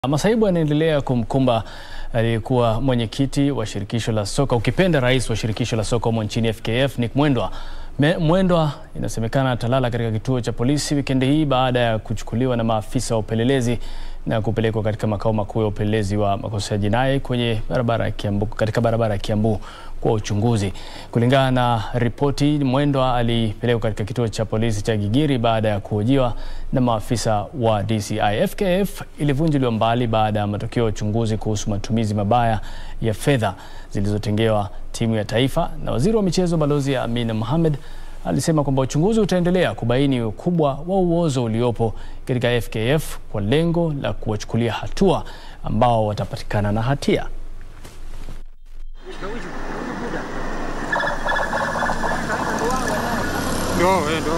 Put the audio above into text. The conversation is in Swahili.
Masaibu yanaendelea kumkumba aliyekuwa mwenyekiti wa shirikisho la soka ukipenda rais wa shirikisho la soka humo nchini FKF Nick Mwendwa. Me- Mwendwa inasemekana atalala katika kituo cha polisi wikendi hii baada ya kuchukuliwa na maafisa wa upelelezi na kupelekwa katika makao makuu ya upelelezi wa makosa ya jinai kwenye barabara ya Kiambu, katika barabara ya Kiambu kwa uchunguzi. Kulingana na ripoti, Mwendwa alipelekwa katika kituo cha polisi cha Gigiri baada ya kuhojiwa na maafisa wa DCI. FKF ilivunjiliwa mbali baada ya matokeo ya uchunguzi kuhusu matumizi mabaya ya fedha zilizotengewa timu ya taifa, na waziri wa michezo Balozi Amina Mohamed alisema kwamba uchunguzi utaendelea kubaini ukubwa wa uozo uliopo katika FKF kwa lengo la kuwachukulia hatua ambao watapatikana na hatia. Ndo, eh, ndo.